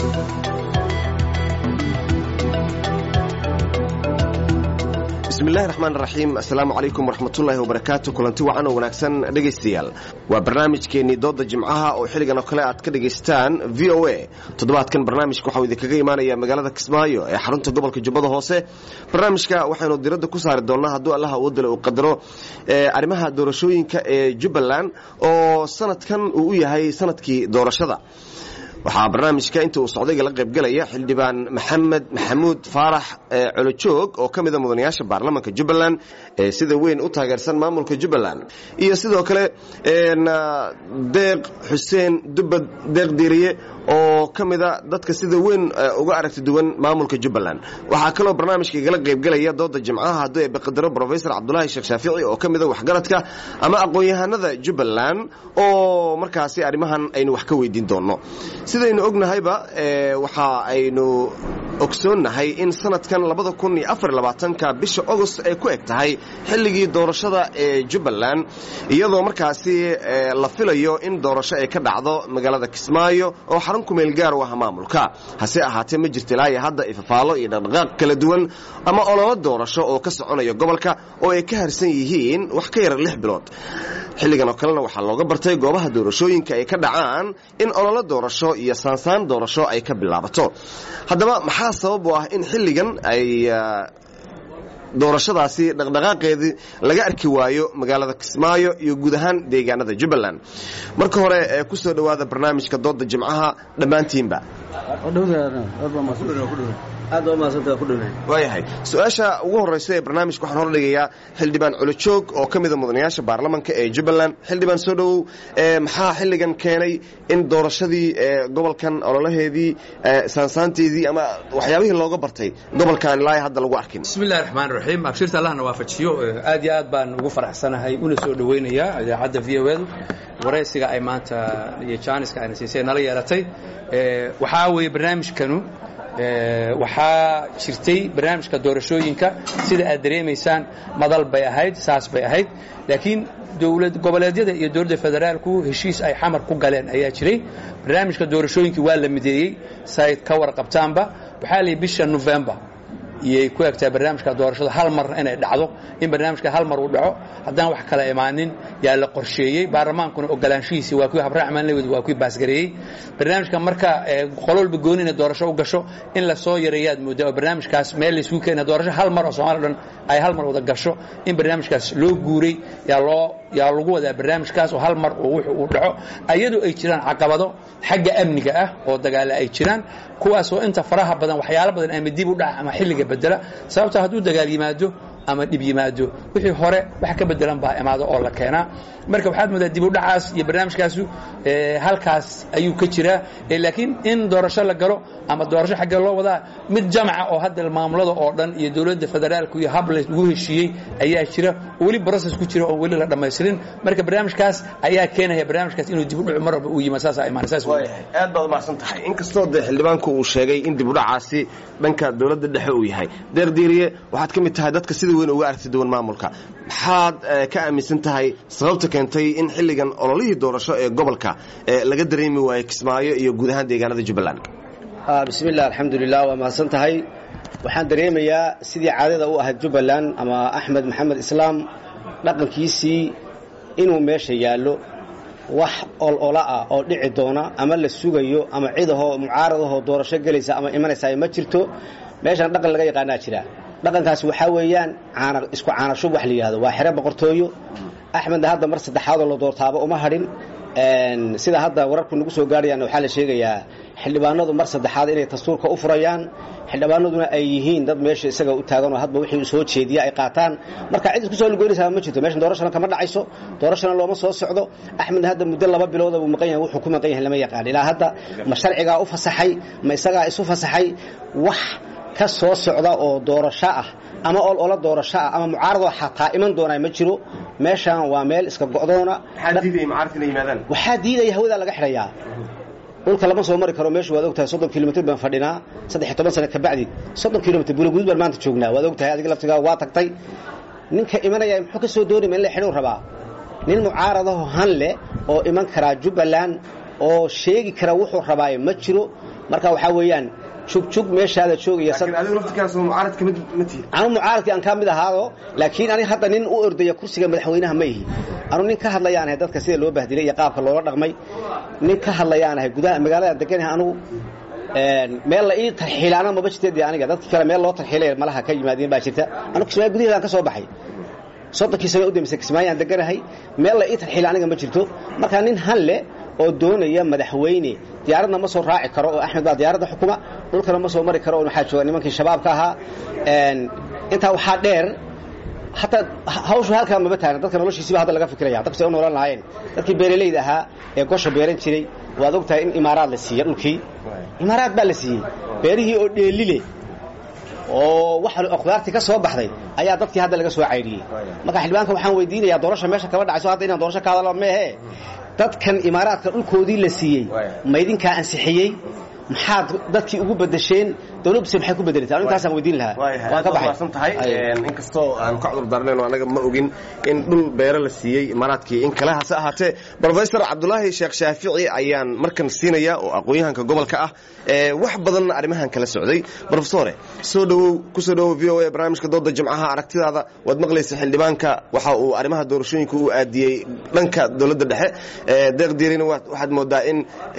bismillahi raxmaan raxiim assalaamu calaykum waraxmatullaahi wabarakaatu kulanti wacan oo wanaagsan dhegaystayaal waa barnaamijkeennii dooda jimcaha oo xilligan oo kale aad ka dhagaystaan v o a toddobaadkan barnaamijka waxau idinkaga imaanaya magaalada kismaayo ee xarunta gobolka jubbada hoose barnaamijka waxaynu diradda ku saari doonnaa hadduu allaha awoodale uu qadaro arrimaha doorashooyinka ee jubbaland oo sanadkan uu u yahay sanadkii doorashada waxaa barnaamijka inta uu socdayga la qaybgelaya xildhibaan maxamed maxamuud faarax colojoog oo ka mida mudanayaasha baarlamanka jubbaland ee sida weyn u taageersan maamulka jubbaland iyo sidoo kale deeq xuseen dubad deeq diiriye oo ka mida dadka sida weyn uga aragti duwan maamulka jubbaland waxaa kaloo barnaamijka igala qaybgelaya dooda jimcaha hadduu ee baqadaro rofesor cabdulaahi sheekh shaafici oo ka mida waxgaradka ama aqoon-yahanada jubbaland oo markaasi arrimahan aynu wax ka weydiin doonno sidaynu ognahayba waxa aynu ogsoonnahay in sanadkan ka bisha agost ay ku eg tahay xilligii doorashada ee jubbaland iyadoo markaasi la filayo in doorasho ay ka dhacdo magaalada kismaayo oo xarun kumeel gaar u ah maamulka hase ahaatee ma jirta ilaa iyo hadda ifafaalo iyo dhaqdhaqaaq kala duwan ama ololo doorasho oo ka soconaya gobolka oo ay ka harsan yihiin wax ka yara lix bilood xilligan oo kalena waxaa looga bartay goobaha doorashooyinka ay ka dhacaan in ololo doorasho iyo saansaan doorasho ay ka bilaabato haddaba maxaa sabab u ah in xilligan ay doorashadaasi dhaqdhaqaaqeedii laga arki waayo magaalada kismaayo iyo guud ahaan deegaanada jubbaland marka hore ee ku soo dhowaada barnaamijka dooda jimcaha dhammaantiinba waayahay su-aasha ugu horraysa ee barnaamijka waxaan hordhigayaa xildhibaan colojoog oo ka mida mudanayaasha baarlamanka ee jubbaland xildhibaan soo dhowow maxaa xilligan keenay in doorashadii gobolkan ololaheedii saansaanteedii ama waxyaabihii looga bartay gobolkan ilaa hadda lagu arkin bismillahi raxmaan raxiim abshirta allahna waafajiyo aad iyo aad baan ugu faraxsanahay una soo dhowaynayaa idaacadda v o edu waraysiga ay maanta iyo jaaniska ayna siisay nala yeelatay waxaa weeye barnaamijkanu waxaa jirtay barnaamijka doorashooyinka sida aad dareemaysaan madal bay ahayd saas bay ahayd laakiin dowlad goboleedyada iyo dowladda federaalku heshiis ay xamar ku galeen ayaa jiray barnaamijka doorashooyinkii waa la mideeyey sayd ka warqabtaanba waxaa la yidhi bisha november iyay ku egtahay barnaamijka doorashada hal mar inay dhacdo in barnaamijka hal mar uu dhaco haddaan wax kala imaanin yaa la qorsheeyey baarlamaankuna ogolaanshihiisii waa kuwii habraaxmaan lewed waa kuwii baasgareeyey barnaamijka marka qololba gooni inay doorasho u gasho in la soo yareeyaad moodaa oo barnaamijkaas meel laysugu keena doorasho hal mar oo soomaliya dhan ay hal mar wada gasho in barnaamijkaas loo guuray yaa loo yaa lagu wadaa barnaamijkaas oo hal mar oo wuxuu uu dhaco ayadoo ay jiraan caqabado xagga amniga ah oo dagaale ay jiraan kuwaasoo inta faraha badan waxyaalo badan ama dib u dhaca ama xilliga bedela sababta hadduu dagaal yimaado ama dhib yimaado wixii hore wax ka bedelan baa imaado oo la keenaa marka waxaad moodaa dib u dhacaas iyo barnaamijkaasu halkaas ayuu ka jiraa laakiin in doorasho la galo ama doorasho xaggee loo wadaa mid jamca oo hadda maamulada oo dhan iyo dowladda federaalku iyo hab lagu heshiiyey ayaa jira oo weli broses ku jira oo weli la dhammaystirin marka barnaamijkaas ayaa keenaya barnaamijkaas inuu dib u dhaco mar walba uu yimid saasaa imaanaysaas aad baad umahadsan tahay inkastoo dee xildhibaanku uu sheegay in dib u dhacaasi dhanka dowladda dhexe uu yahay deeq diiriye waxaad ka mid tahay dadka sida weyn uga aragti duwan maamulka maxaad ka aaminsan tahay sababta keentay in xilligan ololihii doorasho ee gobolka laga dareemi waayo kismaayo iyo guud ahaan deegaanada jubbaland bismilah alxamdulilah waa mahadsan tahay waxaan dareemayaa sidii caadada u ahayd jubbaland ama axmed maxamed islaam dhaqankiisii inuu meesha yaallo wax olola ah oo dhici doona ama la sugayo ama cidahoo mucaaradahoo doorasho gelaysa ama imanaysa ma jirto meeshan dhaqan laga yaqaanaa jira dhaqankaasi waxaa weeyaan isku caanashub wax la yidhahdo waa xere boqortooyo axmedna hadda mar saddexaadoo la doortaaba uma hadhin sida hadda wararku nagu soo gaadhayaanna waxaa la sheegayaa xildhibaanadu mar saddexaad inay dastuurka u furayaan xildhibaanaduna ay yihiin dad meesha isaga u taaganoo hadba wixii soo jeediya ay qaataan marka cid isku soo lugoynaysaa ma jirto meeshan doorashana kama dhacayso doorashana looma soo socdo axmedna hadda muddo laba bilooda buu maqan yahay wuxuu ku maqan yahay lama yaqaan ilaa hadda ma sharcigaa u fasaxay ma isagaa isu fasaxay wax ka soo socda oo doorasho ah ama olola doorasho ah ama mucaaradoo xataa iman doonaa ma jiro meeshaan waa meel iska go'doona waxaa diidaya hawadaa laga xidhayaa dhulka lama soo mari karo meeshu waad ogtahay soddon kilomitr baan fadhinaa saddex iyo toban sano kabacdi soddon kilomitr buulaguud baan maanta joognaa waad ogtahay adiga laftigaa waa tagtay ninka imanaya muxuu ka soo doonima in la xidhuu rabaa nin mucaaradaho han leh oo iman karaa jubbaland oo sheegi kara wuxuu rabaaye ma jiro marka waxaa weeyaan jugjug meeshaada joogaya laakiin adigu laftirkaas mucaarad kamid ma tihi anu mucaaradkii aan ka mid ahaado laakiin aniga hadda nin u ordaya kursiga madaxweynaha ma ihi anu nin ka hadlayaan ahay dadka sida loo bahdilay iyo qaabka loola dhaqmay nin ka hadlayaan ahay gudaha magaalada deganahay anugu meel la ii tarxiilaana maba jirteed aniga dadkii kale meel loo tarxiilay malaha ka yimaadeen baa jirta anu kismaayo gudaheedaan ka soo baxay soddonkii sano u dambeysay kismaayaan deganahay meel la ii tarxiila aniga ma jirto marka nin hanle oo doonaya madaxweyne diyaaradna ma soo raaci karo oo axmed baa diyaaradda xukuma dhulkana ma soo mari karo oo waxaa jooga nimankii shabaabka ahaa intaa waxaa dheer hataa hawshu halkaa maba taagan dadka noloshiisiba hadda laga fikiraya dadku say u noolan lahaayeen dadkii beeralayda ahaa ee gosha beeran jiray waad og tahay in imaaraad la siiya dhulkii imaaraad baa la siiyey beerihii oo dheelile oo wax khudaartii ka soo baxday ayaa dadkii hadda laga soo caydhiyey marka xildhibaanka waxaan weydiinayaa doorasha meesha kaba dhacayso hadda inaan doorasho ka hadalno meehe dadkan imaaraadka dhulkoodii la siiyey ma idinkaa ansixiyey maxaad dadkii ugu bedesheen dawladuse maxay ku bedelatay anu intaasaan weydiin lahaa waan ka baxsan tahay inkastoo aan ka cudur daarnayn anaga ma ogin in dhul beero la siiyey imaaraadkii in kale hase ahaatee brofesor cabdulaahi sheekh shaafici ayaan markan siinaya oo aqoon-yahanka gobolka ah wax badanna arrimahan kala socday brofesore soo dhawow kusoo dhawow v o a barnaamijka dooda jimcaha aragtidaada waad maqlaysa xildhibaanka waxa uu arrimaha doorashooyinka u aadiyey dhanka dowladda dhexe deeq diirina waxaad moodaa in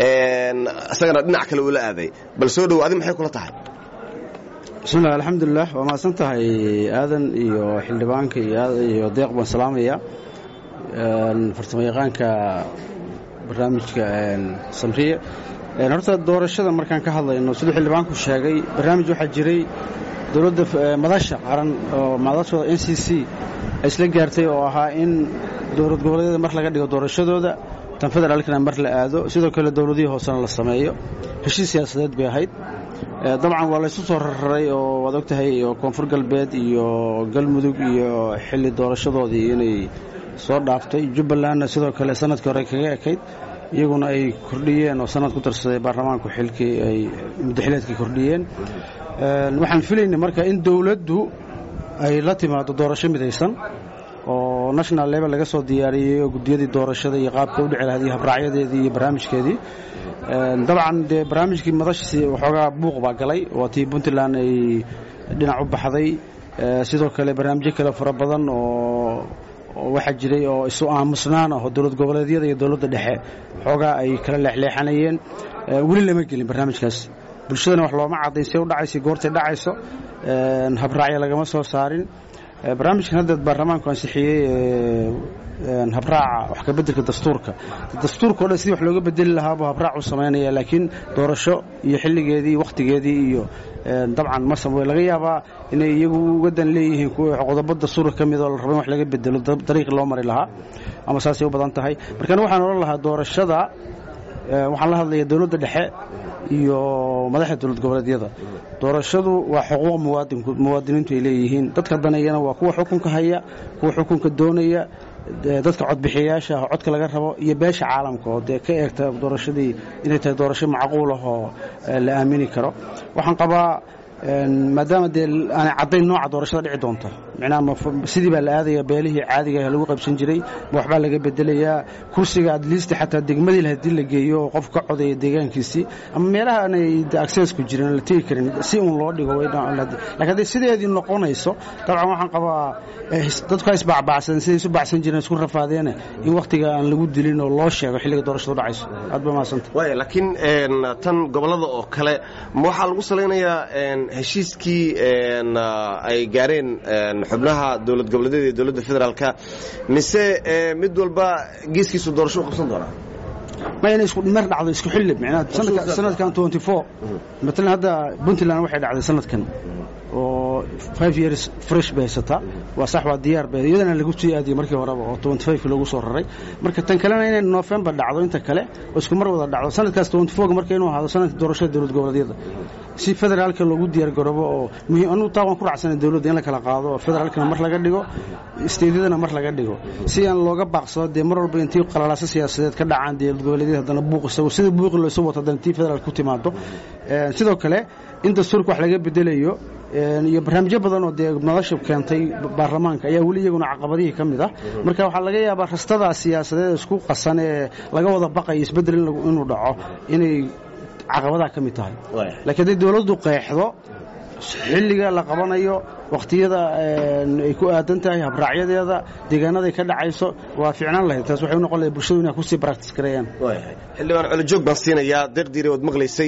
isagana dhinac kale ula aaday bal soo dhawow adi maxay kula tahay bismillahi alxamdulilah waa mahadsan tahay aadan iyo xildhibaanka iyo deeq baan salaamaya farsamayaqaanka barnaamijka samriye horta doorashada markaan ka hadlayno siduu xildhibaanku sheegay barnaamij waxaa jiray dowladda madasha qaran oo madashooda n c c ay isla gaartay oo ahaa in dowlad goboleedyada mar laga dhigo doorashadooda tan federaalkana mar la aado sidoo kale dowladihii hoosena la sameeyo heshiis siyaasadeed bay ahayd dabcan waa laysu soo rarraray oo waad og tahay oo koonfur galbeed iyo galmudug iyo xilli doorashadoodii inay soo dhaaftay jubbalandna sidoo kale sanadkii hore kaga ekayd iyaguna ay kordhiyeen oo sanad ku darsaday baarlamaanku xilkii ay muddaxileedkii kordhiyeen waxaan filaynay marka in dowladdu ay la timaado doorasho midaysan oo national level laga soo diyaariyey oo guddiyadii doorashada iyo qaabka u dhici lahayd iyo habraacyadeedii iyo barnaamijkeedii dabcan dee barnaamijkii madashasi waxoogaa buuq baa galay waa tii puntland ay dhinac u baxday sidoo kale barnaamijyo kale fara badan oo waxaa jiray oo isu aamusnaan ah oo dowlad goboleedyada iyo dowladda dhexe xoogaa ay kala leexleexanayeen weli lama gelin barnaamijkaas bulshadana wax looma caddayn see u dhacaysa goortay dhacayso habraacya lagama soo saarin barnaamijkan hadda baarlamaanku ansixiyey habraaca wax ka beddelka dastuurka dastuurka o dhan sidii wax looga bedeli lahaabuu habraac u samaynaya laakiin doorasho iyo xilligeedii wakhtigeedii iyo dabcan masam way laga yaabaa inay iyagu uga dan leeyihiin qodobo dastuurka ka mid oo la rabo in wax laga bedelo dariiqi loo mari lahaa ama saasay u badan tahay markana waxaan odhan lahaa doorashada waxaan la hadlaya dowladda dhexe iyo madaxda dowlad goboleedyada doorashadu waa xuquuq muwaadiniintu ay leeyihiin dadka daneeyana waa kuwa xukunka haya kuwa xukunka doonaya dadka codbixiyayaasha ah codka laga rabo iyo beesha caalamka oo dee ka eegta doorashadii inay tahay doorasho macquul ah oo la aamini karo waxaan qabaa maadaama dee aanay caddayn nooca doorashada dhici doonta micnaha sidii baa la aadaya beelihii caadiga lagu qaybsan jiray ma waxbaa laga bedelayaa kursiga adliista xataa degmadii haddii la geeyo oo qof ka codaya deegaankiisii ama meelaha aanay accessku jirin la tegi karin si uun loo dhigo lakiin hadday sideedii noqonayso dabcan waxaan qabaa dadku ha isbacbacsan siday isu bacsan jireen isku rafaadeene in wakhtiga aan lagu dilin oo loo sheego xilliga doorashadu dhacayso aad ba mahadsanta waaya laakiin tan gobollada oo kale ma waxaa lagu salaynayaa heshiiskii ay gaareen xubnaha dowlad goboleedyada iyo dowladda federaalka mise mid walba geeskiisu doorasho u qabsan doonaa ma inay isku mer dhacdo isku xilli micnaha sanadkan twenty four matalan hadda puntland waxay dhacday sanadkan oo five years fresh bay haysataa waa sax waa diyaar bay iyadana lagu sii aadiyey markii horeba oo twenty five loogu soo raray marka tan kalena inay november dhacdo inta kale oo isku mar wada dhacdo sanadkaas twenty four marka inuu ahaado sanadka doorashada dowlad goboleedyada si federaalka loogu diyaar garoobo oo muhiim anugu taa waan ku raacsana dowladda in la kala qaado oo federaalkana mar laga dhigo isteedyadana mar laga dhigo si aan looga baaqsado dee mar walba intii qalalaaso siyaasadeed ka dhacaan dowlad goboleedyada haddana buuq isagu sida buuqi loosu wato haddana tii federaalka ku timaado sidoo kale in dastuurka wax laga bedelayo iyo barnaamijyo badan oo dee madasha keentay baarlamaanka ayaa weli iyaguna caqabadihii ka mid ah marka waxaa laga yaabaa rastadaa siyaasadeed isku qasan ee laga wada baqayo isbeddel inuu dhaco inay caqabadaa ka mid tahay laakiin hadday dowladdu qeexdo xilliga la qabanayo wakhtiyada ay ku aadan tahay habraacyadeeda deegaanaday ka dhacayso waa ficnaan lahayd taas waxay u noqon lahayd bulshadu inay kusii baractis gareeyaan xildhibaan colojoog baan siinayaa deeqdiiri ood maqlaysay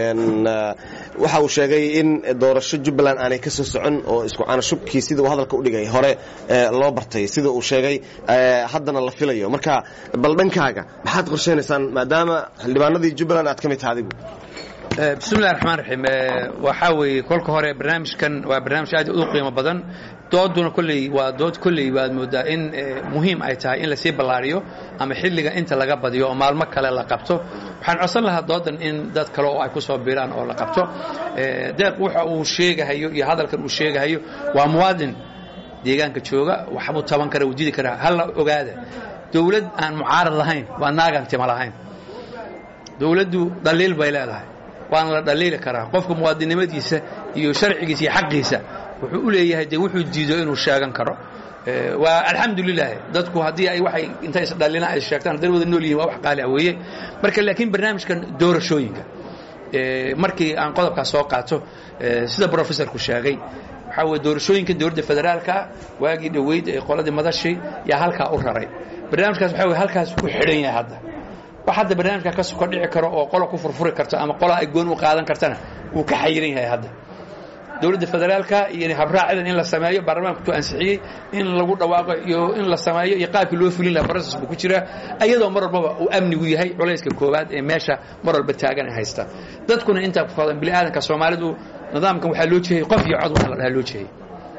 waxa uu sheegay in doorasho jubbaland aanay ka soo socon oo isku caanashubkii sida uu hadalka u dhigay hore loo bartay sida uu sheegay haddana la filayo marka bal dhankaaga maxaad qorshaynaysaan maadaama xildhibaanadii jubbaland aad ka mid taha adigu bismillahi raxmaan raxiim waxaa weeye kolka hore barnaamijkan waa barnaamij aad u qiimo badan dooduna kolley waa dood kolley waad moodaa in muhiim ay tahay in lasii ballaariyo ama xilliga inta laga badiyo oo maalmo kale la qabto waxaan codsan lahaa doodan in dad kale oo ay ku soo biiraan oo la qabto deeq waxa uu sheegahayo iyo hadalkan uu sheegahayo waa muwaadin deegaanka jooga waxbuu taban kara wuu didi karaa halla ogaada dowlad aan mucaarad lahayn waa naagaan tima lahayn dowladdu dhaliil bay leedahay waana la dhaliili karaa qofka muwaadinnimadiisa iyo sharcigiisa iyo xaqiisa wuxuu u leeyahay dee wuxuu diido inuu sheegan karo waa alxamdulilah dadku haddii ay waxay intay isdhalina ay sheegtaan hadday wada nool yihin waa wax qaali ah weeye marka laakiin barnaamijkan doorashooyinka markii aan qodobkaas soo qaato sida professorku sheegay waxaa weye doorashooyinka dowladda federaalka waagii dhoweyd ee qoladii madashii yaa halkaa u raray barnaamijkaas waxa weye halkaas ku xidhan yahay hadda wax hadda barnaamijka ka suka dhici karo oo qola ku furfuri karto ama qola ay goon u qaadan kartana wuu ka xayiran yahay hadda dowladda federaalka iyo habraacidan in la sameeyo baarlamaanka ku ansixiyey in lagu dhawaaqo iyo in la sameeyo iyo qaabkii loo fulin laha process buu ku jiraa ayadoo mar walbaba uu amnigu yahay culayska koowaad ee meesha mar walba taagan ay haysta dadkuna intaa ku fadan bini aadanka soomaalidu nidaamkan waxaa loo jeheyey qof iyo cod waxa la dhahaa loo jeheyey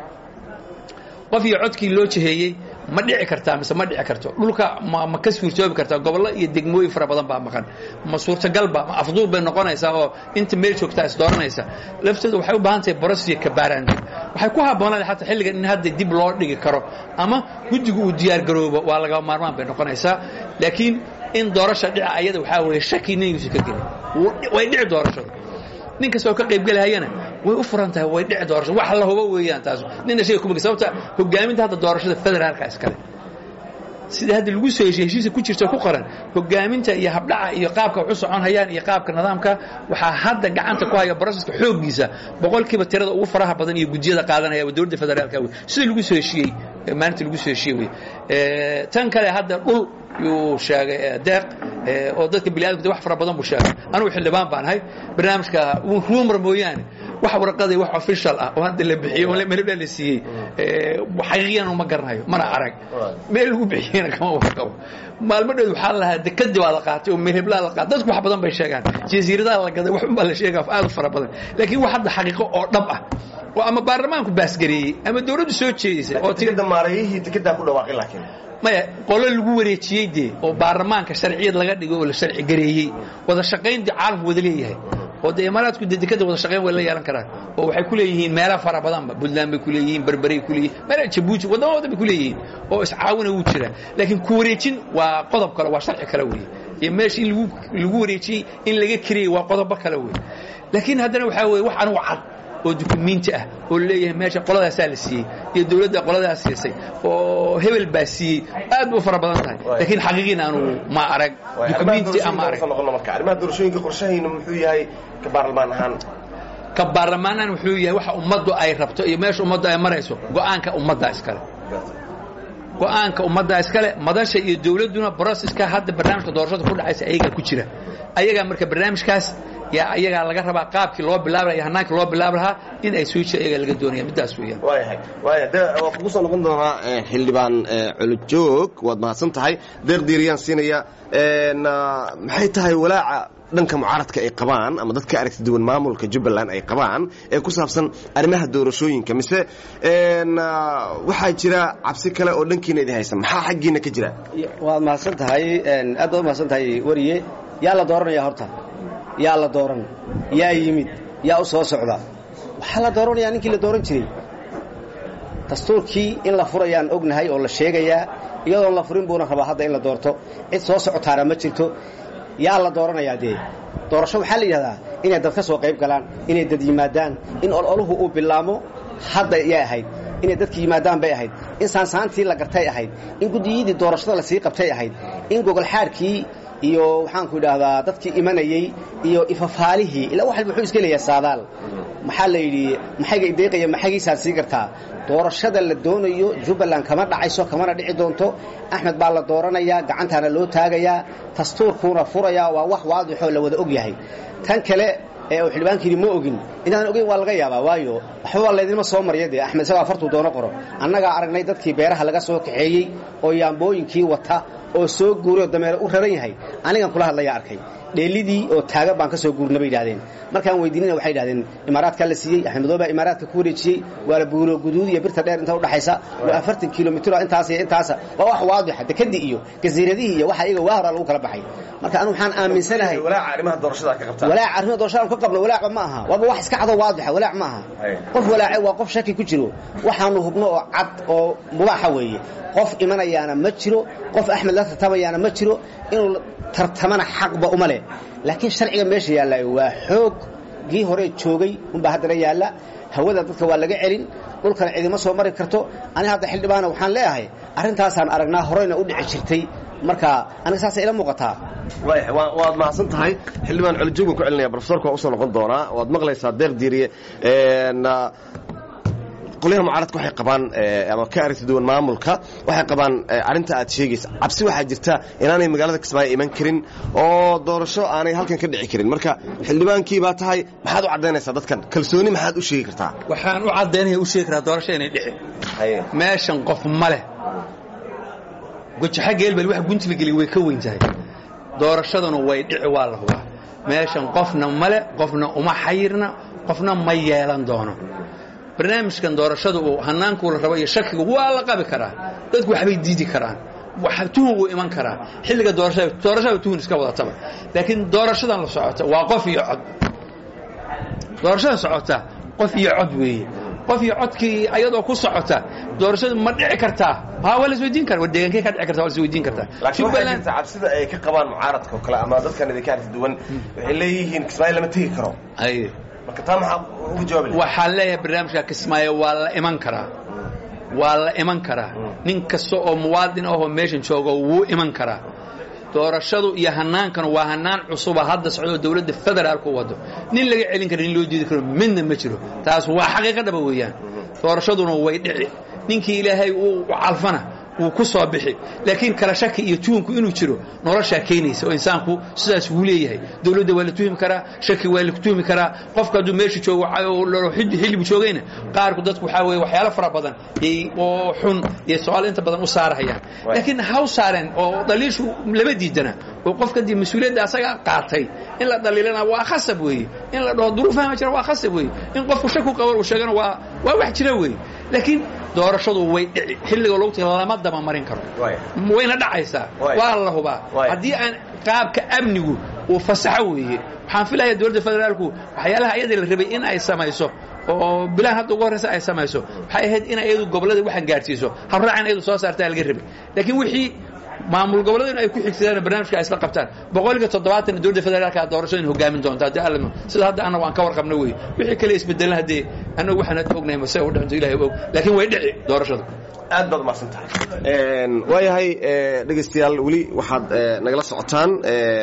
qof iyo codkii loo jeheeyey ma dhici kartaa mise ma dhici karto dhulka ma ka suurtoobi kartaa gobollo iyo degmooyin fara badan baa maqan ma suurtagalba ma afduul bay noqonaysaa oo inta meel joogtaa is dooranaysa lafteedu waxay u baahan tahay borosiya kabaaraanti waxay ku habboonaan xataa xilligan in hadda dib loo dhigi karo ama guddigu uu diyaar garoobo waa laga maarmaan bay noqonaysaa laakiin in doorasha dhica ayada waxaa weeye shaki ningiisu ka gelin way dhici doorashadu nin kastoo ka qaybgelahayana way u furan tahay way dhici doorasho wax la hubo weeyaan taas nina shayga kuma sababta hogaaminta hadda doorashada federaalka iskale sida hadda lagu soo heshiye heshiisa ku jirta ku qoran hogaaminta iyo habdhaca iyo qaabka wax u socon hayaan iyo qaabka nidaamka waxaa hadda gacanta ku haya broseska xooggiisa boqolkiiba tirada ugu faraha badan iyo gudiyada qaadanaya waa dowladda federaalka wey sida lagu soo heshiiyey maalinta lagu soo heshiye wey tan kale hadda dhul yuu sheegay deeq oo dadka biniadamka wax fara badan buu sheegay anugu xildhibaan baan ahay barnaamijka rumor mooyaane wax warqaday wax official ah oo hadda la bixiyey oo melebla la siiyey xaqiiqiyana uma garanayo mana arag meel lagu bixiyeyna kama warqabo maalmo dhow waxaa lahaa dekadii baa la qaatay oo melheblaa la qaatay dadku wax badan bay sheegaan jasiiradaha la gaday wax unbaa la sheegaa aad u fara badan laakiin wax hadda xaqiiqo oo dhab ah oo ama baarlamaanku baasgareeyey ama dowladdu soo jeedisay oo maarayihii dekedaa ku dhawaaqay laakiin maya qolo lagu wareejiyey dee oo baarlamaanka sharciyad laga dhigay oo la sharci gareeyey wada shaqayn dee caalamku wada leeyahay oo dee imaaraadku dee dekada wada shaqayn way la yeelan karaan oo waxay ku leeyihiin meelo fara badanba puntland bay ku leeyihiin berberay ku leeyihin meela jabuuti waddama wadan bay ku leeyihiin oo iscaawina wuu jiraa laakiin ku wareejin waa qodob kale waa sharci kale weeye iyo meesha in lagu lagu wareejiyey in laga kiriyey waa qodobo kale weeye laakiin haddana waxaa weeye wax anugu cad oo dukumiinti ah oo leeyahay meesha qoladaasaa la siiyey iyo dowladda qoladaas siisay oo hebel baa siiyey aad u fara badan tahay laakiin xaqiiqiina aanu ma arag dukumiinti ama arag arrimaha doorashooyinka qorshahayna muxuu yahay ka baarlamaan ahaan ka baarlamaanaan wuxuu yahay waxa ummaddu ay rabto iyo meesha ummaddu ay marayso go'aanka ummadda iskale go'aanka ummadda iskale madasha iyo dowladduna broseska hadda barnaamijka doorashada ku dhacaysa ayagaa ku jira ayagaa marka barnaamijkaas yaa ayagaa laga rabaa qaabkii loo bilaaba iyo hanaankii loo bilaab lahaa in ay soo jira ayagaa laga doonaya middaas weeyaan waayahay waaya de waa kugu soo noqon doonaa xildhibaan culujoog waad mahadsan tahay deeq diiriyaan siinaya maxay tahay walaaca dhanka mucaaradka ay qabaan ama dadka aragti duwan maamulka jubbaland ay qabaan ee ku saabsan arrimaha doorashooyinka mise waxaa jira cabsi kale oo dhankiina idin haysa maxaa xaggiina ka jira waad mahadsan tahay aad baad mahadsan tahay wariye yaa la dooranaya horta yaa la dooran yaa yimid yaa u soo socda waxaa la dooranayaa ninkii la dooran jiray dastuurkii in la furayaan ognahay oo la sheegayaa iyadoon la furin buuna rabaa hadda in la doorto cid soo socotaana ma jirto yaa la dooranayaa dee doorasho waxaa la yidhahdaa inay dad ka soo qayb galaan inay dad yimaadaan in ololuhu uu bilaamo hadda yay ahayd inay dadka yimaadaan bay ahayd in saansaantii la gartay ahayd in guddiyadii doorashada lasii qabtay ahayd in gogolxaadhkii iyo waxaanku idhaahdaa dadkii imanayey iyo ifafaalihii ilaa wax walba wuxuu iska leeyahay saadaal maxaa la yidhi maxayga ideeqaya maxaygiisaad sii kartaa doorashada la doonayo jubbaland kama dhacayso kamana dhici doonto axmed baa la dooranayaa gacantaana loo taagayaa dastuurkuuna furayaa waa wax waadixoo la wada og yahay tan kale ee uu xildhibaanka yidhi ma ogin inaan ogeyn waa laga yaabaa waayo waxba waa laydinma soo marya dee axmed isagoo afartuu doono qoro annagaa aragnay dadkii beeraha laga soo kaxeeyey oo yaambooyinkii wata oo soo guuray oo dameere u raran yahay anigan kula hadlaya arkay dheelidii oo taagan baan ka soo guurna bay yidhahdeen markaan weydiinina waxay yidhahdeen imaaraadkaa la siiyey axmed madoobe baa imaaraadka ku wareejiyey waa la buulo guduud iyo birta dheer inta udhaxaysa waa afartan kilomitr intaas iyo intaasa waa wax waadixa dekadii iyo gasiiradihii iyo waxa iyaga waa horaa lagu kala baxay marka anu waxaan aaminsanahay walaaca arrimaha doorashada ka qabtaan walaac arrimaha doorashada aan ka qabno walaacba ma aha waaba wax iska cado waadixa walaac ma aha qof walaace waa qof shaki ku jiro waxaanu hubno oo cad oo mubaaxa weeye qof imanayaana ma jiro qof axmed la tartamayaana ma jiro inuu tartamana xaqba uma leh laakiin sharciga meesha yaalla waa xooggii hore joogay unbaa haddana yaalla hawada dadka waa laga celin dhulkana cidima soo mari karto ani hadda xildhibaana waxaan leeyahay arrintaasaan aragnaa horeyna u dhici jirtay marka aniga saasay ila muuqataa waad mahadsan tahay xildhibaan colijoog ku celinaya profesorka waa usoo noqon doonaa waad maqlaysaa deeq diiriye qolyaha mucaaradka waxay qabaan ama ka aragti duwan maamulka waxay qabaan arrinta aad sheegaysa cabsi waxaa jirta inaanay magaalada kismaayo iman karin oo doorasho aanay halkan ka dhici karin marka xildhibaankii baa tahay maxaad u caddaynaysaa dadkan kalsooni maxaad u sheegi kartaa waxaan u caddaynaya u sheegi karaa doorasho inay dhicin meeshan qof ma leh gojaxa geelbel wax guntiga geliy way ka weyn tahay doorashaduna way dhici waa la hubaa meeshan qofna male qofna uma xayirna qofna ma yeelan doono barnaamijkan doorashada uu hannaankuu la rabo iyo shakiga waa la qabi karaa dadku waxbay diidi karaan tuhun wuu iman karaa xilliga doorashada doorashada tuhun iska wadataba laakiin doorashadan la socota waa qof iyo cod doorashada socota qof iyo cod weeye qof iyo codkii ayadoo ku socota doorashadu ma dhici kartaa ha waa la isweydiin kara war deegaankee ka dhici karta waa la isweydiin kartaa laakiin waxaa jirta cabsida ay ka qabaan mucaaradka oo kale ama dadkan idinka aragti duwan waxay leeyihiin kismaayo lama tegi karo marka taa maxaa uga jawaabi waxaan leeyahay barnaamijka kismaayo waa la iman karaa waa la iman karaa nin kasta oo muwaadin ahoo meeshan joogo wuu iman karaa doorashadu iyo hannaankana waa hannaan cusuba hadda socdoo dawladda federaalku wado nin laga celin kara nin loo diidi karo midna ma jiro taas waa xaqiiqa dhaba weeyaan doorashaduna way dhici ninkii ilaahay uu calfana wuu ku soo bixi laakiin kala shaki iyo tuhumku inuu jiro noloshaa keenaysa oo insaanku sidaas wuu leeyahay dawladda waa la tuhmi karaa shaki waa la tuhmi karaa qofka hadduu meesha joogo xillibu joogayna qaarku dadku waxaa weye waxyaalo fara badan oo xun iyo su-aal inta badan u saarahayaan laakiin haw saareen oo dhaliishu lama diidana oo qofka dii mas-uuliyadda asaga qaatay in la dhaliilana waa khasab weeye in la dhaho duruufaha ma jira waa khasab weeye in qofku shaku qabo uu sheegana waa waa wax jira weeye laakiin doorashadu way dhici xilliga logti lama daba marin karo wayna dhacaysaa waa la hubaa haddii aan qaabka amnigu uu fasaxo weeye waxaan filaya dowladda federaalku waxyaalaha iyada la rabay in ay samayso oo bilaan hadda ugu horreysa ay samayso waxay ahayd in iyadu gobollada waxaan gaadhsiiso habraacan iyadu soo saartaa laga rabay laakiin wixii maamul gobollada in ay ku xigsadaan barnaamijka ay isla qabtaan boqolkiiba toddobaatan dowladda federaalka doorashada in hogaamin doonta haddii alla sida hadda annagu aan ka warqabna wey wixii kale isbedelan haddee annagu waxaan hadda ognahay mase u dhinto ilahay og laakiin way dhici doorashadu aad baad umaqsan tahay waayahay dhegaystayaal weli waxaad nagala socotaan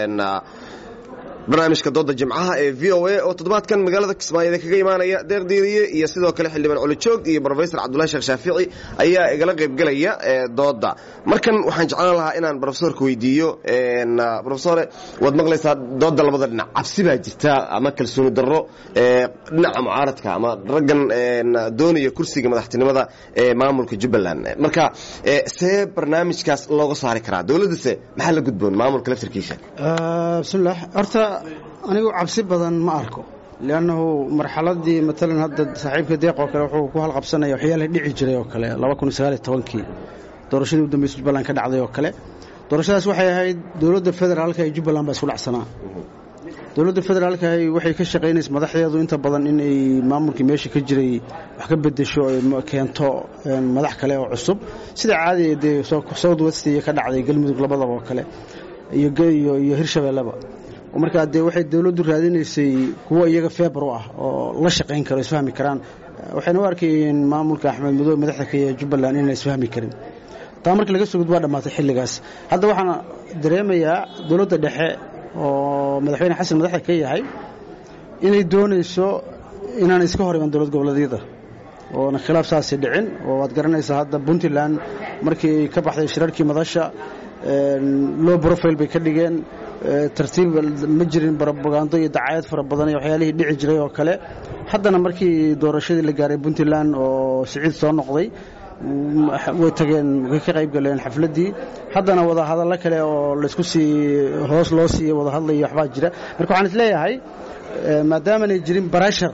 barnaamijka dooda jimcaha ee v o a oo toddobaadkan magaalada kismaayo kaga imaanaya deerdiiriye iyo sidoo kale xildhibaan colijoog iyo brofesor cabdullahi sheekh shaafici ayaa igala qaybgelaya dooda markan waxaan jeclaan lahaa inaan brofesorka weydiiyo brofesore waad maqlaysaa dooda labada dhinac cabsi baa jirta ama kalsooni darro dhinaca mucaaradka ama raggan doonaya kursiga madaxtinimada ee maamulka jubbaland marka see barnaamijkaas looga saari karaa dowladdase maxaa la gudboon maamulka laftarkiisa bismillaah horta anigu cabsi badan ma arko liannahu marxaladii maalan hadda saaxiibka deeq oo kale wuxuu ku halqabsanaya waxyaalaha dhici jiray oo kale laba kun sagaaliyo tobankii doorashadii u dambaysa jubbaland ka dhacday oo kale doorashadaas waxay ahayd dowladda federaalka iyo jubbaland baa isku dhacsanaa dowladda federaalka waxay ka shaqaynaysa madaxdeedu inta badan inay maamulkii meesha ka jiray wax ka bedesho ay keento madax kale oo cusub sida caadiga dee south west iyo ka dhacday galmudug labadaba oo kale iyo iyo hirshabeelleba markaa dee waxay dowladdu raadinaysay kuwo iyaga feebar u ah oo la shaqayn karo isfahmi karaan waxayna u arkayeen maamulka axmed madoobe madaxda ka jubbaland inaan isfahmi karin taa markii laga sugud waa dhammaatay xilligaas hadda waxaan dareemayaa dowladda dhexe oo madaxweyne xasan madaxda ka yahay inay doonayso inaan iska hor iman dowlad goboleedyada oona khilaaf saasay dhicin oo waad garanaysaa hadda puntland markii ay ka baxday shirarkii madasha low profile bay ka dhigeen tartiib ma jirin brobagando iyo dacayad fara badan iyo waxyaalihii dhici jiray oo kale haddana markii doorashadii la gaaray puntland oo siciid soo noqday way tageen way ka qayb galeen xafladdii haddana wadahadallo kale oo laysku sii hoos loo siiya wadahadlaya waxbaa jira marka waxaan isleeyahay maadaamanay jirin barashar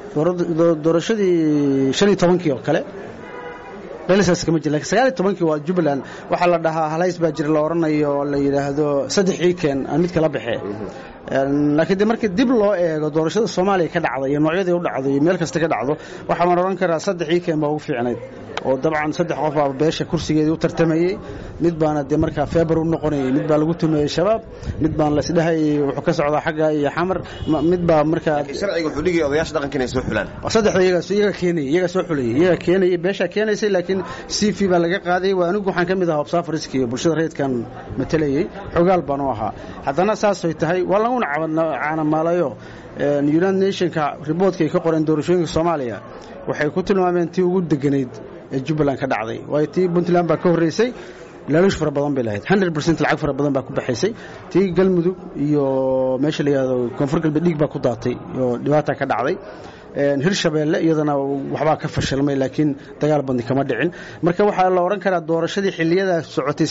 doorashadii shan iyo tobankii oo kale dhalisaas kama jir lakin sagaal iyo tobankii waa jubbaland waxaa la dhahaa halays baa jira la odhanayo la yidhaahdo saddex iiken aan mid kala baxee laakiin de markii dib loo eego doorashada soomaaliya ka dhacda iyo noocyadii u dhacdo iyo meel kasta ka dhacdo waxaan odhan karaa saddex iiken baa ugu fiicnayd oo dabcan saddex qof baa beesha kursigeedii u tartamayey mid baana dee markaa feebar u noqonayay mid baa lagu tumeeyey shabaab mid baan laisdhahayay wuxuu ka socdaa xagga iyo xamar mid baa markaa sharciga wuxuu dhigaya odayaasha dhaqanka inay soo xulaan saddexda iyaga keenayay iyaga soo xulayay iyaga keenayay beeshaa keenaysay laakiin c v baa laga qaadayay waa anigu waxaan ka mid ahaa obsafariski iyo bulshada rayidkan matalayey xogaal baan u ahaa haddana saasay tahay waa laguna caanamaalayo united nationka riboortka ay ka qoreen doorashooyinka soomaaliya waxay ku tilmaameen tii ugu deganayd ee jubbaland ka dhacday waayo tii puntland baa ka horreysay laaluush fara badan bay lahayd hundred percent lacag fara badan baa ku baxaysay tii galmudug iyo meesha la yidhahdo koonfur galbeed dhiig baa ku daatay oo dhibaata ka dhacday hirshabeelle iyadana waxbaa ka fashilmay laakiin dagaal badni kama dhicin marka waxaa la odhan karaa doorashadii xiliyadaa socotay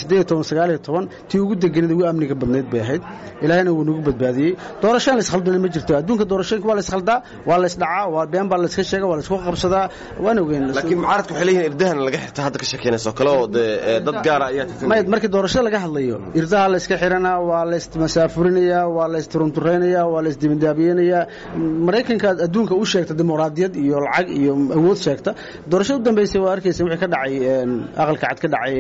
tii ugu deganid ugu amniga badnayd bay ahayd ilaahayna wuu nagu badbaadiyey doorashaan laiskhaldana ma jirto adduunka doorashooyinka waa laishaldaa waa laysdhacaa waa been baa layska sheega waa laysku qabsadaa waan ogeyn laakiin mucaaradku waxay leeyihin irdahan laga xirta hadda ka sheekeynayso kale oo dee dad gaara ayaa may markii doorashada laga hadlayo irdaha layska xiranaa waa laysmasaafurinayaa waa laysturunturaynayaa waa laysdibindaabiyenayaa maraykanka adduunka u sheegta dimuqraadiyad iyo lacag iyo awood sheegta doorashada u dambeysay waa arkaysa wixii ka dhacay aqalka cad ka dhacay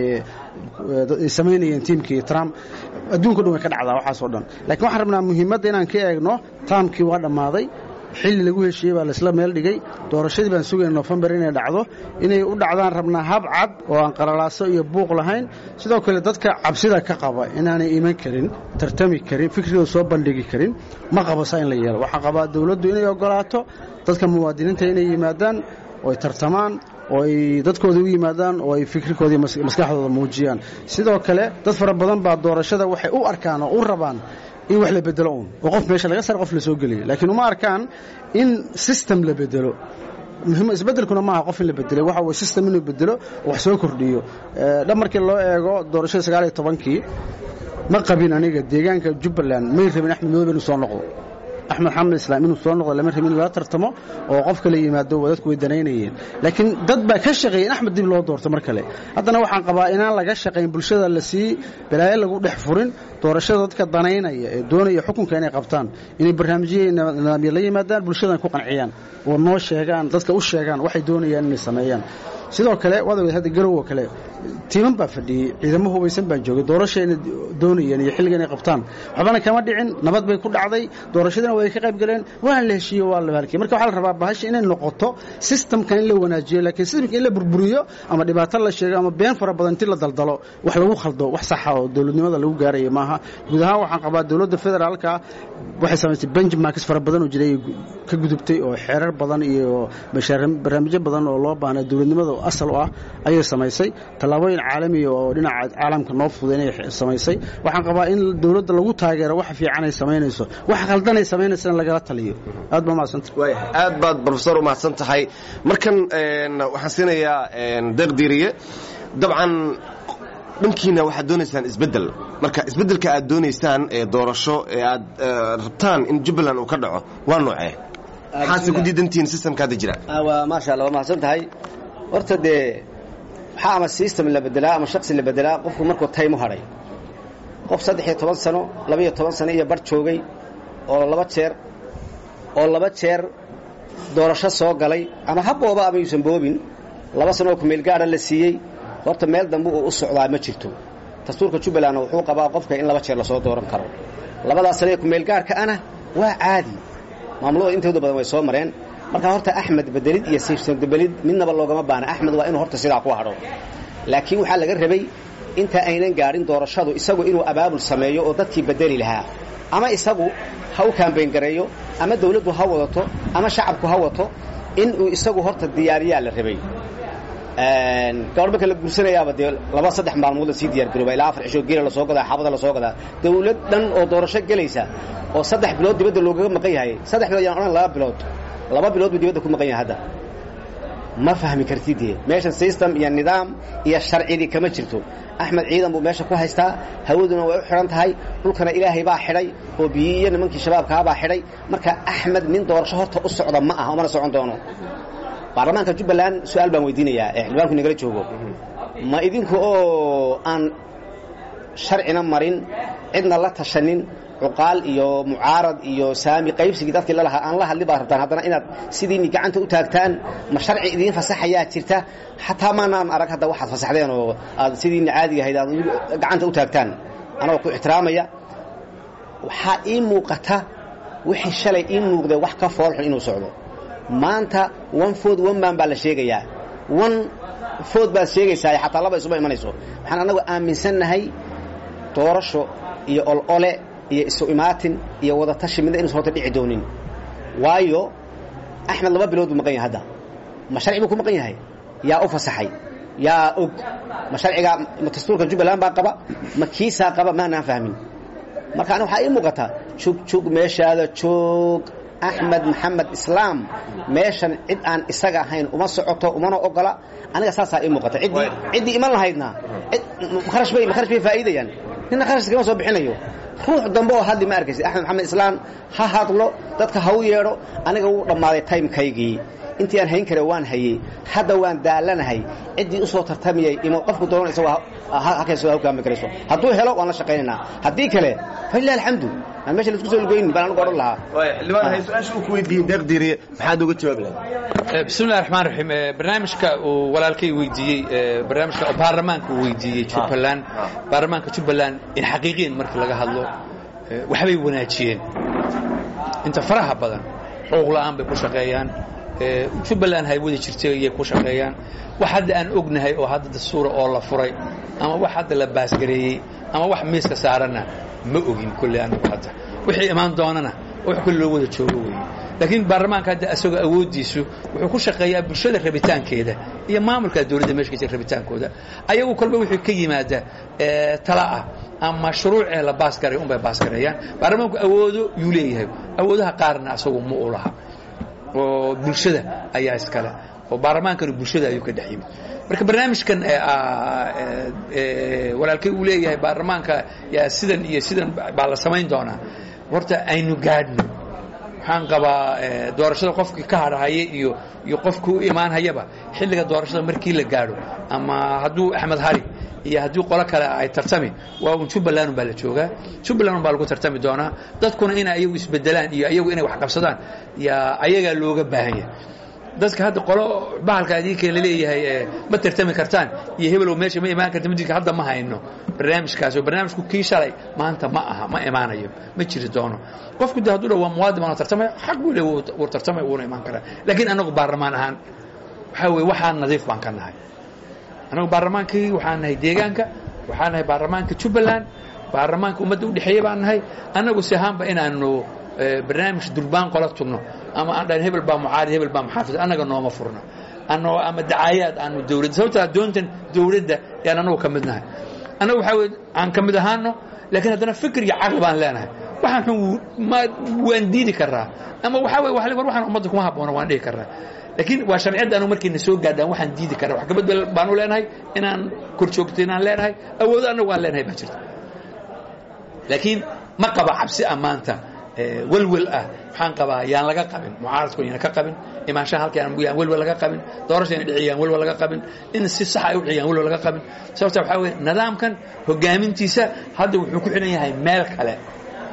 ay samaynayeen tiimkii trump adduunka dhan way ka dhacdaa waxaasoo dhan lakiin waxaan rabnaa muhiimadda inaan ka eegno taamkii waa dhammaaday xilli lagu heshiiyey baa laisla meel dhigay doorashadii baan sugayna nofembar inay dhacdo inay u dhacdaan rabnaa hab cad oo aan qalalaaso iyo buuq lahayn sidoo kale dadka cabsida ka qaba inaanay iman karin tartami karin fikrigooda soo bandhigi karin ma qabasa in la yeelo waxaa qabaa dowladdu inay ogolaato dadka muwaadiniinta inay yimaadaan oo ay tartamaan oo ay dadkooda u yimaadaan oo ay fikrikoodii maskaxdooda muujiyaan sidoo kale dad fara badan baa doorashada waxay u arkaan oo u rabaan in wax la bedelo uun oo qof meesha laga sar qof la soo geliyo laakiin uma arkaan in system la bedelo muhim isbedelkuna maaha qof in la bedelay waxa weye system inuu bedelo oo wax soo kordhiyo dhab markii loo eego doorashada sagaal iyo tobankii ma qabin aniga deegaanka jubbaland may rabin axmed madoobe inuu soo noqdo axmed xamed islaam inuu soo noqdo lama rabin in lala tartamo oo qof kale yimaado dadku way danaynayeen laakiin dad baa ka shaqeeyay in axmed dib loo doorto mar kale haddana waxaan qabaa inaan laga shaqayn bulshada la sii balaayo lagu dhex furin doorashada dadka danaynaya ee doonaya xukunka inay qabtaan inay barnaamijyo nidaamyo la yimaadaan bulshadan ku qanciyaan oo noo sheegaan dadka u sheegaan waxay doonayaan inay sameeyaan sidoo kale waad ogeed hadda garow oo kale tiiman baa fadhiyey ciidamo hubaysan baa joogay doorashayna doonayeen iyo xilliga inay qabtaan waxbana kama dhicin nabad bay ku dhacday doorashadina way ka qayb galeen waana la heshiiyo waa la halkiyey marka waxaa la rabaa bahasha inay noqoto systemkan in la wanaajiyo laakiin systemka in la burburiyo ama dhibaato la sheego ama been fara badan inti la daldalo wax lagu khaldo wax saxa oo dowladnimada lagu gaaraya maaha guud ahaan waxaan qabaa dowladda federaalka waxay samaysay benchmarks fara badan oo jiray ka gudubtay oo xeerar badan iyo barnaamijyo badan oo loo baahnay dowladnimada asal u ah ayay samaysay tallaabooyin caalamiya oo dhinaca caalamka noo fuday inay samaysay waxaan qabaa in dowladda lagu taageero wax fiican ay samaynayso wax khaldanay samaynaysa in lagala taliyo aad baa mahadsanta aad baad brofesor u mahadsan tahay markan waxaan siinayaa deeq diiriye dabcan dhankiina waxaad doonaysaan isbeddel marka isbeddelka aad doonaysaan ee doorasho ee aad rabtaan in jubbaland uu ka dhaco waa noocee maxaase ku diidantihiin systemka hadda jira waa maasha allah waa mahadsan tahay horta dee waxaa ama system la bedelaa ama shaksi la bedelaa qofku markuu time u hadhay qof saddex iyo toban sano labaiyo toban sano iyo bar joogay oo laba jeer oo laba jeer doorasho soo galay ama ha booba ama yuusan boobin laba sano oo kumeel gaara la siiyey horta meel dambe uu u socdaa ma jirto dastuurka jubbalandna wuxuu qabaa qofka in laba jeer lasoo dooran karo labadaas sano ee kumeel gaarka ana waa caadi maamulada intooda badan way soo mareen marka horta axmed bedelid iyo siibsan bedelid midnaba loogama baana axmed waa inuu horta sidaa ku hadho laakiin waxaa laga rabay inta aynan gaadhin doorashadu isagu inuu abaabul sameeyo oo dadkii bedeli lahaa ama isagu ha u kaambayn gareeyo ama dawladdu ha wadato ama shacabku ha wato inuu isagu horta diyaariyaa la rabay gabadh marka la guursanayaaba dee laba saddex maalmood la sii diyaar garooba ilaa afar cisho geela lasoo gadaa xabada lasoo gadaa dawlad dhan oo doorasho gelaysa oo saddex bilood dibadda loogaga maqan yahay saddex bilood yaan odhan laba bilood laba bilood buu dibadda ku maqan yahay hadda ma fahmi kartid dee meeshan system iyo nidaam iyo sharcidii kama jirto axmed ciidan buu meesha ku haystaa hawaduna way u xidhan tahay dhulkana ilaahay baa xidhay oo biyi iyo nimankii shabaabkaabaa xidhay marka axmed nin doorasho horta u socda ma aha umana socon doono baarlamaanka jubbaland su-aal baan weydiinayaa ee xildhibaanku nagala joogo ma idinku oo aan sharcina marin cidna la tashanin cuqaal iyo mucaarad iyo saami qaybsigii dadkii lalahaa aan la hadli baad rabtaan haddana inaad sidiini gacanta u taagtaan ma sharci idiin fasaxayaa jirta xataa maanaan arag hadda waxaad fasaxdeen oo aad sidiini caadiga ahayd aad gacanta u taagtaan anagoo ku ixtiraamaya waxaa ii muuqata wixii shalay ii muuqdee wax ka foolxun inuu socdo maanta one food one man baa la sheegayaa one food baad sheegaysaa xataa laba isuma imanayso waxaan annagu aaminsannahay doorasho iyo olole iyo isu imaatin iyo wadatashi midna inuusan horta dhici doonin waayo axmed laba bilood buu maqan yahay hadda ma sharci buu ku maqan yahay yaa u fasaxay yaa og ma sharcigaa ma dastuurka jubbaland baa qaba ma kiisaa qaba maanaan fahmin marka aniga waxaa ii muuqataa jug jug meeshaada joog axmed maxamed islaam meeshan cid aan isaga ahayn uma socoto umana ogola aniga saasaa ii muuqata ciddii ciddii iman lahaydna kharash bay kharash bay faa'iidayaan ninna kharash kama soo bixinayo ruux dambe oo hadli ma arkaysid axmed maxamed islaam ha hadlo dadka ha u yeedho aniga wuu dhammaaday timekaygii intii aan hayn kare waan hayey hadda waan daalanahay ciddii u soo tartamiyey imo qofku doona isagoo halkaysoo hawkaami karayso hadduu helo waan la shaqaynaynaa haddii kale falilah alxamdu aan meesha laisku soo lugoynin baan anigu odhan lahaa xildhibaan hay su-aasha uu ku weydiiyey deeqdiiri maxaad uga jawaabi lahayd bismillahi raxmaan raxiim barnaamijka uu walaalkay weydiiyey barnaamijka baarlamaanka uu weydiiyey jubbaland baarlamaanka jubbaland in xaqiiqiyan markii laga hadlo waxbay wanaajiyeen inta faraha badan xuquuq la'aan bay ku shaqeeyaan jubbaland hay wadi jirtay ayay ku shaqeeyaan wax hadda aan ognahay oo hadda dastuura oo la furay ama wax hadda la baasgareeyey ama wax miiska saaranna ma ogin kolley anigu hadda wixii imaan doonana wax kolle loo wada joogo weeye laakiin baarlamaanka hadda isagoo awooddiisu wuxuu ku shaqeeyaa bulshada rabitaankeeda iyo maamulka dawladda meesha ka jira rabitaankooda ayagu kolba wixii ka yimaada tala ah ama shuruucee la baasgaray unbay baasgareeyaan baarlamaanku awoodo yuu leeyahay awoodaha qaarna asagu ma u laha oo bulshada ayaa iskale oo baarlamaankana bulshada ayuu ka dhex yimid marka barnaamijkan walaalkay uu leeyahay baarlamaanka yaa sidan iyo sidan baa la samayn doonaa horta aynu gaadhno waxaan qabaa doorashada qofkii ka hadhahaya iyo iyo qofkii u imaanhayaba xilliga doorashada markii la gaadho ama hadduu axmed hari iyo haddii qolo kale ay tartami waa un jubbaland baa la joogaa jubbaland baa lagu tartami doonaa dadkuna inay ayagu isbedelaan iyo ayagu inay wax qabsadaan yaa ayagaa looga baahan yahay dadka hadda qolo bahalka adinka la leeyahay ma tartami kartaan iyo hebelow meesha ma imaan karta midinka hadda ma hayno barnaamijkaas oo barnaamijku kii shalay maanta ma aha ma imaanayo ma jiri doono qofku de hadduu dha waa muwaadin baan tartamaya xaq buu le wuu tartamaya wuuna imaan karaa laakiin annagu baarlamaan ahaan waxaa weye waxaan nadiif baan ka nahay annagu baarlamaankii waxaan nahay deegaanka waxaan nahay baarlamaanka jubbaland baarlamaanka ummadda udhexeeya baan nahay annagu si ahaanba inaanu barnaamij durbaan qola tugno ama aan dhahan hebel baa mucaarid hebel baa muxaafid annaga nooma furno annagoo ama dacaayaad aanu dawladda sababtaa doontan dawladda yaan annagu ka mid nahay annagu waxaa weye aan ka mid ahaano laakiin haddana fikir iyo caqli baan leenahay waxaan xun ma waan diidi karaa ama waxaa weye war waxaan ummadda kuma habboona waan dhihi karaa laakiin waa sharciyadda anu markayna soo gaadhaan waxaan diidi karaa wax kabadbel baanu leenahay inaan kor joogto inaan leenahay awoodo annagu aan leenahay baa jirta laakiin ma qaba cabsi ammaanta welwel ah waxaan qabaa yaan laga qabin mucaaradku yaan ka qabin imaanshaha halka yaan welwel laga qabin doorasha yaan dhiciyaan welwel laga qabin in si sax ay u dhiciyaan welwel laga qabin sababta waxaa weeye nidaamkan hogaamintiisa hadda wuxuu ku xidhan yahay meel kale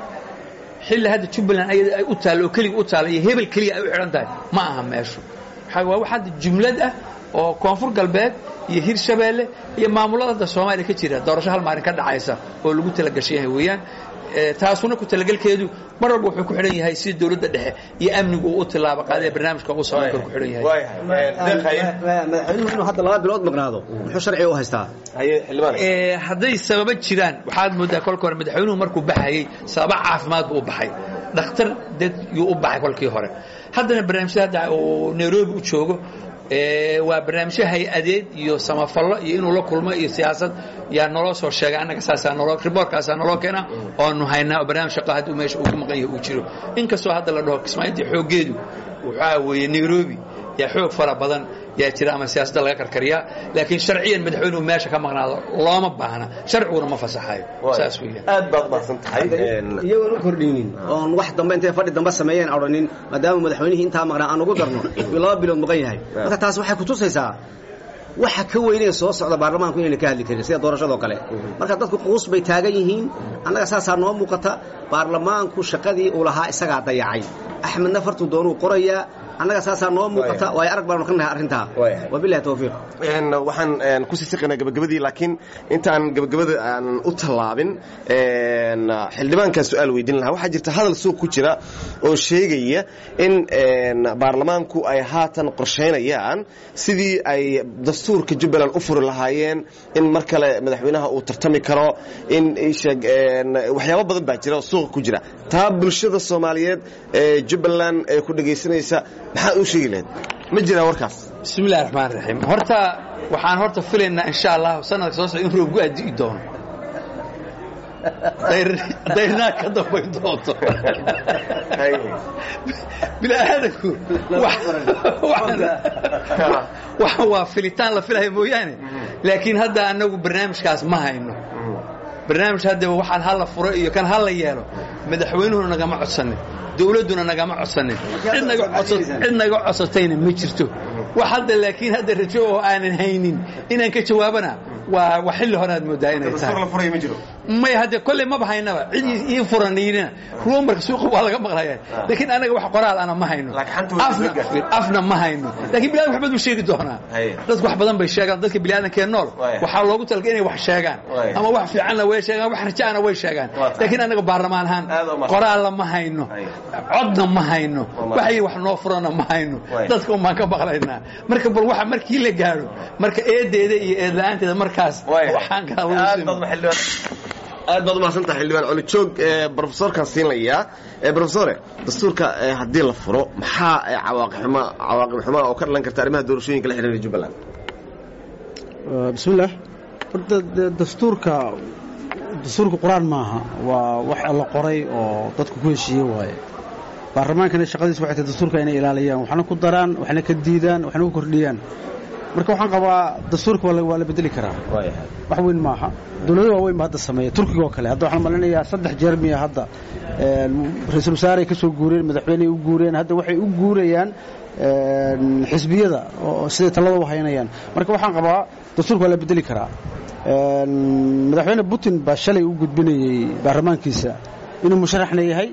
xilli hadda jubbaland ayada ay u taallo oo keliga u taalla iyo hebel keliya ay u xidhan tahay ma aha meeshu waxaa waa wax hadda jumlad ah oo koonfur galbeed iyo hirshabeelle iyo maamulada hadda soomaaliya ka jira doorasho hal maalin ka dhacaysa oo lagu talagashan yahay weeyaan taasuna ku talagelkeedu mar walba wuxuu ku xidhan yahay sida dowladda dhexe iyo amnigu uu u tilaabo qaadee barnaamijka uu socon karo ku xidhan yahay madaxweynuhu inuu hadda laba bilood maqnaado muxuu sharciga u haystaa hadday sababa jiraan waxaad moodaa kolka hore madaxweynuhu markuu baxayey sababa caafimaad buu u baxay dhakhtar dad yuu u baxay kolkii hore haddana barnaamijyada hadda uu nairobi u joogo waa barnaamijyo hay-adeed iyo samafallo iyo inuu la kulmo iyo siyaasad yaa naloo soo sheegay annaga saasaa naloo riboorkaasaa naloo keena oonu haynaa oo barnaamij shaqo hadduu meesha uu ku maqan yahay uu jiro inkastoo hadda la dhaho kismaayiintii xooggeedu waxaa weeye nairobi yaa xoog fara badan yaa jira ama siyaasadda laga karkariyaa laakiin sharciyan madaxweynuhu meesha ka maqnaado looma baahna sharciguna ma fasaxayo saas weeyaan aad baad mahadsan tahay iyagoon u kordhaynin oon wax dambe intay fadhi dambe sameeyeen odhanin maadaama madaxweynihii intaa maqnaa aan ugu darno uu laba bilood maqan yahay marka taas waxay kutusaysaa waxa ka weynee soo socda baarlamaanku inayna ka hadli karin sida doorashadoo kale marka dadku quus bay taagan yihiin annaga saasaa noo muuqata baarlamaanku shaqadii uu lahaa isagaa dayacay axmedna fartuu doonuu qorayaa annaga saasaa noo muuqata waayo arag baanu ka nahay arrintaa wabilahi tawfiiq waxaan kusii siqaynaa gabagabadii laakiin intaan gabagabada aan u tallaabin xildhibaankaan su-aal weydiin lahaa waxaa jirta hadal suuq ku jira oo sheegaya in baarlamaanku ay haatan qorshaynayaan sidii ay dastuurka jubbaland u furi lahaayeen in mar kale madaxweynaha uu tartami karo in waxyaabo badan baa jira oo suuqa ku jira taa bulshada soomaaliyeed ee jubbaland ee ku dhegaysanaysa maxaa u sheegi lahayd ma jiraa warkaas bismi illahi raxmaan raxiim horta waxaan horta filaynaa insha allah sanadka soo socda in roobgu addi'i doono dayrnaa ka dambayn doonto bini'aadanku waxan waa filitaan la filaya mooyaane laakiin hadda annagu barnaamijkaas ma hayno barnaamij haddaba waxaan hala furo iyo kan hala yeelo madaxweynuhuna nagama codsanin dawladduna nagama codsanin cid naga codsatayna ma jirto wax hadda laakiin hadda rajo oo aanan haynin inaan ka jawaabana waa waa xilli hore aad moodaa inay tahay may hadde kolley maba haynaba cid ii furanayna ruumarka suuqa waa laga maqlaya laakiin anaga wax qoraal ana ma hayno afna ma hayno lakiin biniadam wax badan buu sheegi doonaa dadku wax badan bay sheegaan dadka biniaadankee nool waxaa loogu talagay inay wax sheegaan ama wax fiicanna way sheegaan wax rajaana way sheegaan laakiin anaga baarlamaan ahaan qoraalla ma hayno codna ma hayno waxay wax noo furana ma hayno dadka un baan ka maqlaynaa marka bal waxa markii la gaadho marka eedeeda iyo eedla-aanteeda markaas waxaan kala aad baad umahadsantaha xildhibaan colijoog brofesorkan siinlayaa brofesore dastuurka haddii la furo maxaa cawaaqibxuma cawaaqib xumaa oo ka dhalan karta arrimaha doorashooyinka la xidhiira jubbaland bismillaah horta dastuurka dastuurka qur-aan maaha waa wax la qoray oo dadku ku heshiiye waaye baarlamaankana shaqadiis waxay tahay dastuurka inay ilaaliyaan waxna ku daraan waxna ka diidaan waxna ku kordhiyaan marka waxaan qabaa dastuurka waa la bedeli karaa wax weyn maaha dowlado waaweyn ba hadda sameeya turkiga oo kale hadda waxaan malinayaa saddex jeer miya hadda ra-iisul wasaareay ka soo guureen madaxweyney u guureen hadda waxay u guurayaan xisbiyada oo siday talada u haynayaan marka waxaan qabaa dastuurka waa la bedeli karaa madaxweyne putin baa shalay u gudbinayey baarlamaankiisa inuu musharaxna yahay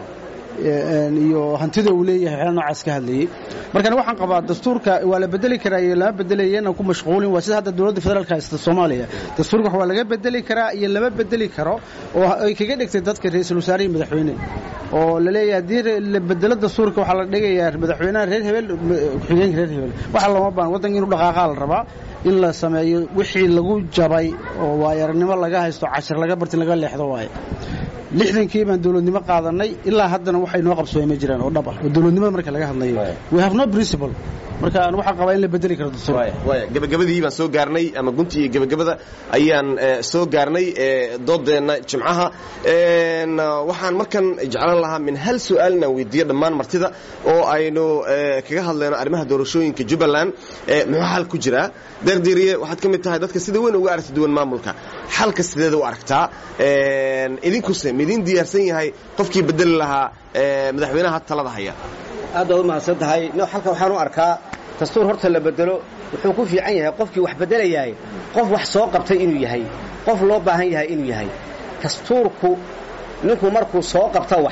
iyo hantida uu leeyahay waxyaala noocaas ka hadlayey markana waxaan qabaa dastuurka waa la bedeli karaa iyo lama bedelaya inaan ku mashquulin waa sida hadda dowladda federaalka haysta soomaaliya dastuurka wax waa laga bedeli karaa iyo lama bedeli karo oo ay kaga dhigtay dadka ra-iisul wasaare iyo madaxweyne oo la leeyahay haddii la bedelo dastuurka waxaa la dhigayaa madaxweynaha reer hebel ku-xigeenka reer hebel waxa looma baan waddanka inuu dhaqaaqaa la rabaa in la sameeyo wixii lagu jabay oo waayaragnimo laga haysto cashir laga bartin laga leexdo waaye lixdankii baan dowladnimo qaadanay ilaa haddana waxay noo qabsoomay ma jiraan oo dhab ah oo dowladnimada marka laga hadlayo we have no principle marka aan waxaan qabaa in la bedeli karo dastuurka gabagabadii baan soo gaarnay ama gunti iyo gabagabada ayaan soo gaarnay doodeenna jimcaha waxaan markan jeclaan lahaa min hal su-aal inaan weydiiyo dhammaan martida oo aynu kaga hadlayno arrimaha doorashooyinka jubbaland muxuu xal ku jiraa deeqdiiriye waxaad ka mid tahay dadka sida weyn uga aragti duwan maamulka xalka sideeda u aragtaa idinkuse midiin diyaarsan yahay qofkii bedeli lahaa madaxweynaha talada haya aad baad u mahadsan tahay no xalka waxaan u arkaa dastuur horta la bedelo wuxuu ku fiican yahay qofkii wax bedelayahay qof wax soo qabtay inuu yahay qof loo baahan yahay inuu yahay dastuurku ninku markuu soo qabto wax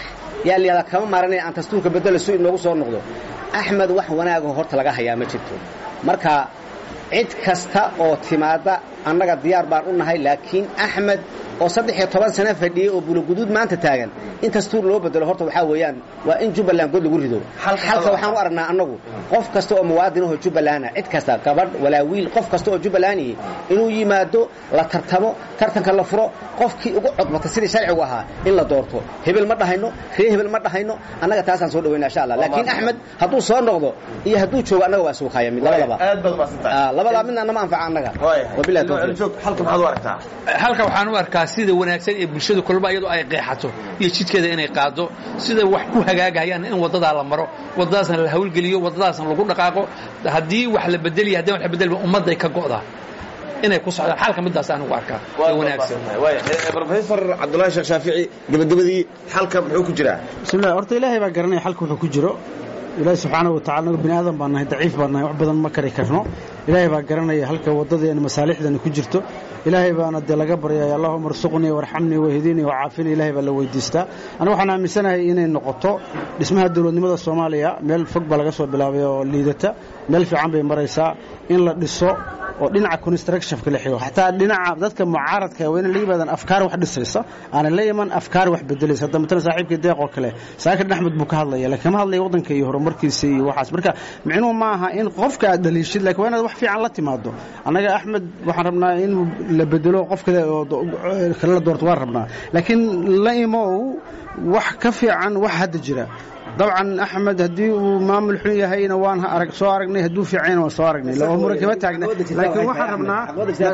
yaa layihahdaa kama maaranay aan dastuurka bedelo si inoogu soo noqdo axmed wax wanaagoo horta laga hayaa ma jirto marka cid kasta oo timaadda annaga diyaar baan u nahay laakiin axmed oo saddex iyo toban sano fadhiyey oo buloguduud maanta taagan in dastuur loo bedelo horta waxaa weeyaan waa in jubbaland god lagu rido xalka waxaan u aragnaa annagu qof kasta oo muwaadin ahoo jubbalanda cid kasta gabadh walaa wiil qof kasta oo jubbalandihi inuu yimaado la tartamo tartanka la furo qofkii ugu codbata sidii sharcigu ahaa in la doorto hebel ma dhahayno ree hebel ma dhahayno annaga taasaan soo dhawayna insha allah laakiin axmed hadduu soo noqdo iyo hadduu joogo annaga waa suuqaya mid labadaba aad baad umahadsantahay labadaa midna nama anfaca annaga wabillahi tawfiiq joog halka maxaad u aragtaa halka waxaan u arkaa sida wanaagsan ee bulshada kolba iyadoo ay qeexato iyo jidkeeda inay qaado sida wax ku hagaagayaan in wadadaa la maro wadadaasna la hawlgeliyo wadadaasna lagu dhaqaaqo haddii wax la bedeliya haddii wax la bedelba ummadday ka go'daa inay ku socdaan xalka midaas aan ugu arkaa ee wanaagsan professor cabdullaahi sheekh shaafici gabagabadii xalka muxuu ku jiraa bismillahi horta ilaahay baa garanaya xalka wuxuu ku jiro ilaahi subxaanahu watacala anagu bini aadan baan nahay daciif baan nahay wax badan ma kari karno ilaahay baa garanaya halka waddadeena masaalixdeena ku jirto ilaahay baana dee laga baryaya allahuma arsuqnii warxamnii wahdinii wacaafini ilahay baa la weydiistaa aniga waxaan aaminsanahay inay noqoto dhismaha dowladnimada soomaaliya meel fog baa laga soo bilaabay oo liidata meel fiican bay maraysaa in la dhiso oo dhinaca constructionka la xigo xataa dhinaca dadka mucaaradka waa inay la yimaadaan afkaar wax dhisaysa aanay la iman afkaar wax bedelaysa hadda matala saaxiibkii deeq oo kale saakir axmed buu ka hadlaya laakiin kama hadlaya waddanka iyo horumarkiisa iyo waxaas marka micnuhu ma aha in qofka aad dhaliishid laakiin waa inaad wax fiican la timaado annaga axmed waxaan rabnaa in la bedelo qof kale oo kale la doorto waan rabnaa laakiin la imow wax ka fiican wax hadda jira dabcan axmed haddii uu maamul xun yahayna waan arag soo aragnay hadduu fiicayna waan soo aragnay oo muran kama taagna laakiin waxaan rabnaa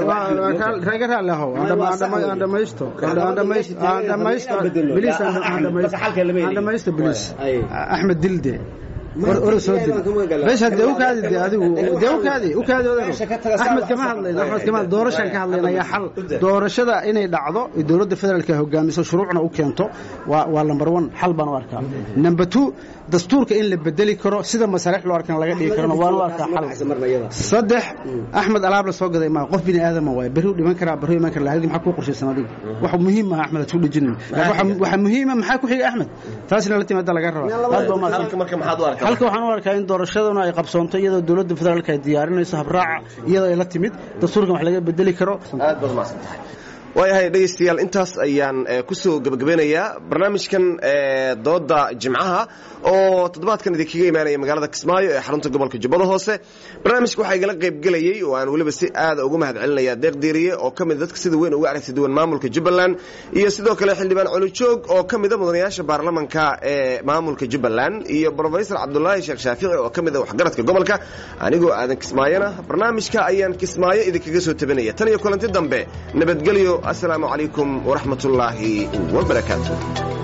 raga raalli ahow aan dhamaysto aan dhamaysto bilis aan dhamaysto bilis axmed dilde ora soo dil bes hadee u kaadi de adigu dee u kaadi u kaadi odago axmed kama hadlayno axmed kama doorashaan ka hadlayna ayaa xal doorashada inay dhacdo dowladda federaalka hogaamiso shuruucna u keento waa waa number one xal baan u arkaa number two dastuurka in la bedeli karo sida masaalix loo arkana laga dhigi karona waan u arkaa xal saddex axmed alaab la soo gaday maa qof bini aadama waaye berri u dhiman karaa berri u iman kara halkii maxaa kuu qorshaysan adiga wax muhiim ah axmed aad ku dhejinin laakiin waxa muhiima maxaa ku xiga axmed taasina la timaada laga rabaa aad baa umahadsan halka marka maxaad u aragtaa halka waxaan u arkaa in doorashaduna ay qabsoonto iyadoo dowladda federaalka ay diyaarinayso habraaca iyadoo ay la timid dastuurkan wax laga bedeli karo aad baad umahadsan tahay waayahay dhegaystayaal intaas ayaan ku soo gebagabeynayaa barnaamijkan dooda jimcaha oo toddobaadkan idinkaga imaanaya magaalada kismaayo ee xarunta gobolka jubbada hoose barnaamijka waxaa igala qaybgelayey oo aan weliba si aada ugu mahad celinaya deeq diiriye oo ka mid dadka sida weyn uga aragti duwan maamulka jubbaland iyo sidoo kale xildhibaan colijoog oo ka mida mudanayaasha baarlamanka ee maamulka jubbaland iyo brofesor cabdulaahi sheekh shaafici oo ka mida waxgaradka gobolka anigoo aadan kismaayona barnaamijka ayaan kismaayo idinkaga soo tabinaya tan iyo kulanti dambe nabadgelyo asalaamu calaykum waraxmatullaahi wabarakaatu